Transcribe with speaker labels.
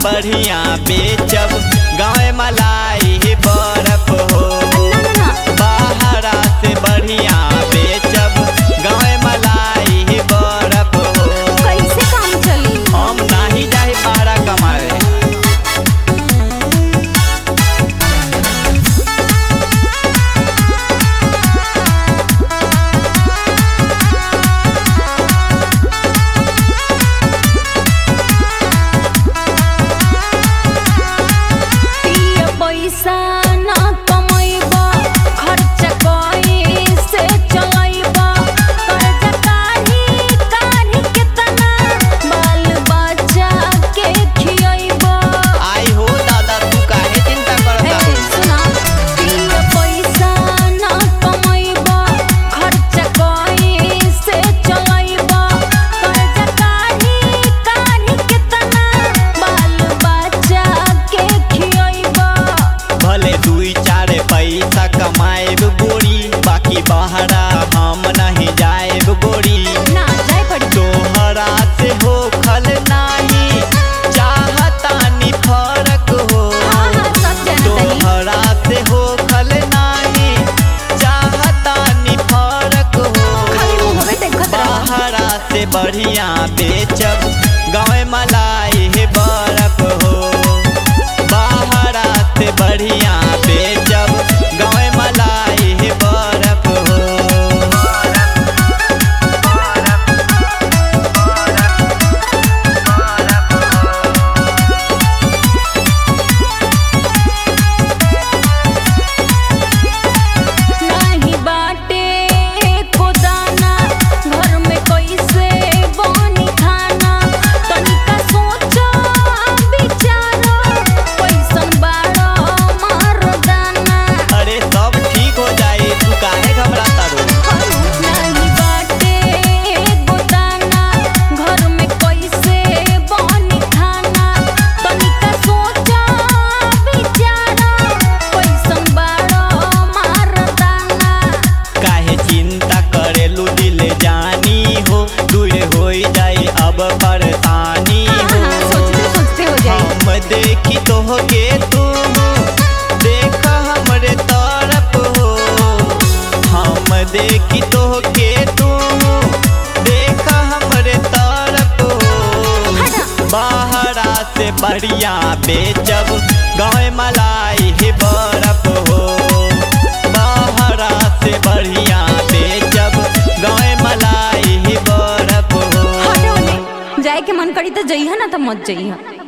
Speaker 1: बढ़िया बेचब गाँव मलाई बर्फ हो
Speaker 2: ना ना ना
Speaker 1: बाहरा से बढ़िया बेचब गाँव मलाई बर्फ हो
Speaker 2: कैसे काम चली
Speaker 1: हम नाही जाहि बाहरा कमाए
Speaker 2: पिया पैसा ना कमैबा खर्च कैसे चलैबा कर्ज काढ़ी काढ़ी केतना बाल बच्चा के खियैबा
Speaker 1: आई हो दादा तू काहे चिंता
Speaker 2: ए
Speaker 1: करता
Speaker 2: सुना पिया पैसा ना कमैबा खर्च कैसे चलैबा कर्ज काढ़ी काढ़ी केतना बाल बच्चा के खियैबा
Speaker 1: भले दुई चार पैसा कमाएब गोरी बाकी बहरा हम नहीं जाएब गोरी
Speaker 2: ना जाए पड़ी
Speaker 1: तोहरा से हो खल नाही चाहतानी फरक हो
Speaker 2: हाँ हाँ सब जाना तनी
Speaker 1: तोहरा से हो खल नाही चाहतानी फरक हो
Speaker 2: खाली मुहबे देखत रह
Speaker 1: बाहरा से बढ़िया बेचब गाँव मलाई है बर्फ हो बाहरा से बढ़िया बेचब गाँव मलाई है बर्फ हो
Speaker 2: नाही बाटे एको दाना घर में कैसे बनी खाना तनिका सोचो विचारो कैसन बाड़ो मर्दाना
Speaker 1: अरे सब ठीक हो जाए तू काहे घबराता रो
Speaker 2: नाही बाटे एको दाना घर में कैसे बनी खाना तनिका सोचो विचारो कैसन बाड़ो मर्दाना
Speaker 1: काहे चिंता करेलू दिल जानी हो दूर हो जाए अब परेशानी
Speaker 2: हाँ हाँ
Speaker 1: हो
Speaker 2: सोचते सोचते हो जाए
Speaker 1: हम देखी तोहके तू देख हमरे तरफ हो हम देखी तोहके तू देख हमरे तरफ हो
Speaker 2: हटा
Speaker 1: बाहरा से बढ़िया बेचब गाँव मलाई है बर्फ हो बाहरा से बढ़िया बेचब गाँव मलाई है बर्फ हो
Speaker 2: हटे ओने जाए के मन करी तो जइहा ना तो मत जइहा